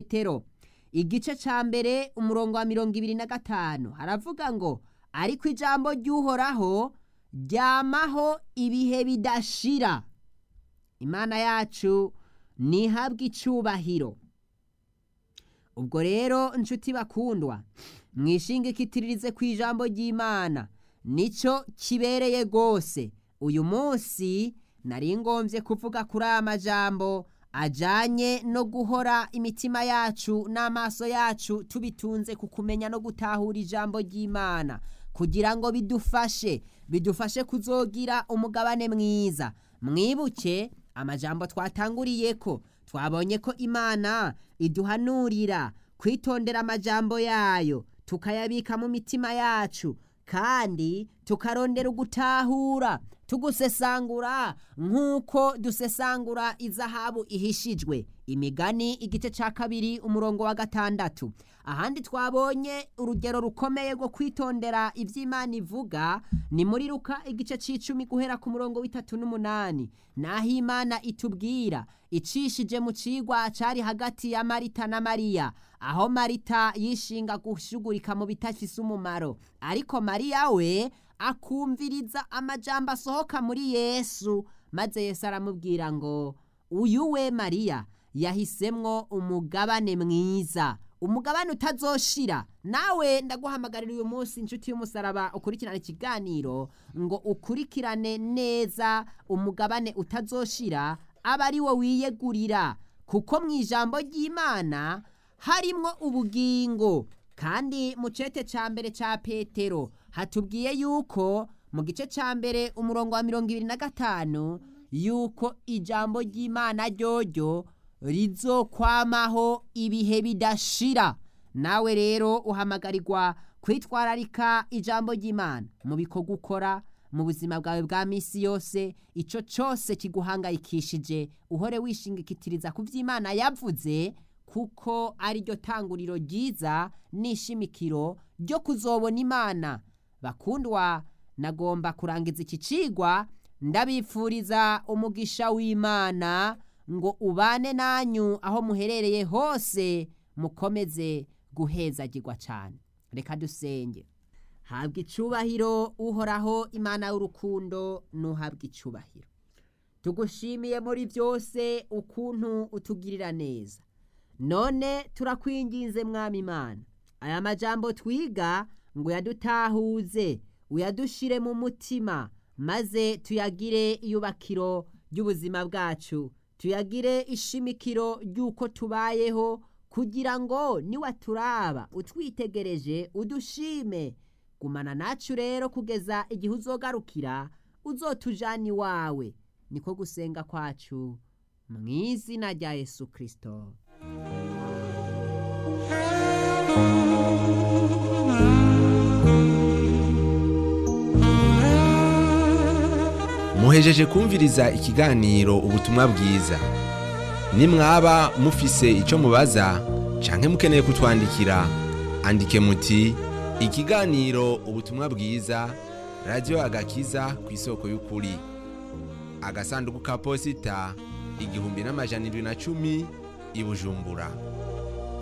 petero igice ca mbere umurongo wa mirongo ibiri na gatanu haravuga ngo ariko ijambo ry'uhoraho ryamaho ibihe bidashira imana yacu ntihabwe icubahiro ubwo rero inshuti bakundwa mwishingikitirize ku ijambo ry'imana nicyo kibereye rwose uyu munsi nari ngombye kuvuga kuri aya majambo ajyanye no guhora imitima yacu n'amaso yacu tubitunze ku kumenya no gutahura ijambo ry'imana kugira ngo bidufashe bidufashe kuzogira umugabane mwiza mwibuke amajambo twatanguriye ko twabonye ko imana iduhanurira kwitondera amajambo yayo tukayabika mu mitima yacu kandi tukarondera ugutahura tugusesangura nk'uko dusesangura izahabu ihishijwe imigani igice cya kabiri umurongo wa gatandatu ahandi twabonye urugero rukomeye rwo kwitondera iby'imana ivuga ni muri ruka igice cy'icumi guhera ku murongo w'itatu n'umunani naho imana itubwira icishije mu cigwa cyari hagati ya marita na mariya aho marita yishinga gushugurika mu bitafise umumaro ariko mariya we akumviriza amajambo asohoka muri yesu maze yesu aramubwira ngo uyu we mariya yahisemwo umugabane mwiza umugabane utazoshira nawe ndaguhamagarira uyu munsi inshuti y'umusaraba ukurikirane ikiganiro ngo ukurikirane neza umugabane utazoshira aba ari wo wiyegurira kuko mu ijambo ry'imana harimwo ubugingo kandi mu cete cya mbere cya petero hatubwiye yuko mu gice cya mbere umurongo wa mirongo ibiri na gatanu yuko ijambo ry'imana ryoryo rizokwamaho ibihe bidashira nawe rero uhamagarirwa kwitwararika ijambo ry'imana mu bikorwa ukora mu buzima bwawe bwa minsi yose icyo cyose kiguhangayikishije uhore wishingikitiriza ku by'imana yavuze kuko ari ryo tanguriro ryiza n'ishimikiro ryo kuzobona imana bakundwa nagomba kurangiza iki cigwa ndabifuriza umugisha w'imana ngo ubane nanyu aho muherereye hose mukomeze guhezagirwa cyane reka dusenge habwa icubahiro uhoraho imana y'urukundo ntuhabwe icubahiro tugushimiye muri byose ukuntu utugirira neza none turakwinginze mwami imana aya majambo twiga ngo yadutahuze uyadushire mu mutima maze tuyagire iyubakiro ry'ubuzima bwacu tuyagire ishimikiro ry'uko tubayeho kugira ngo niwaturaba utwitegereje udushime gumana nacu rero kugeza igihe uzogarukira uzotujana iwawe niko gusenga kwacu mu izina rya yesu kirisito muhejeje kumviriza ikiganiro ubutumwa bwiza nimwaba mufise icyo mubaza canke mukeneye kutwandikira andike muti ikiganiro ubutumwa bwiza radiyo agakiza ku isoko y'ukuri agasanduku ka posita igihumbi n'amajana indwi na cumi i bujumbura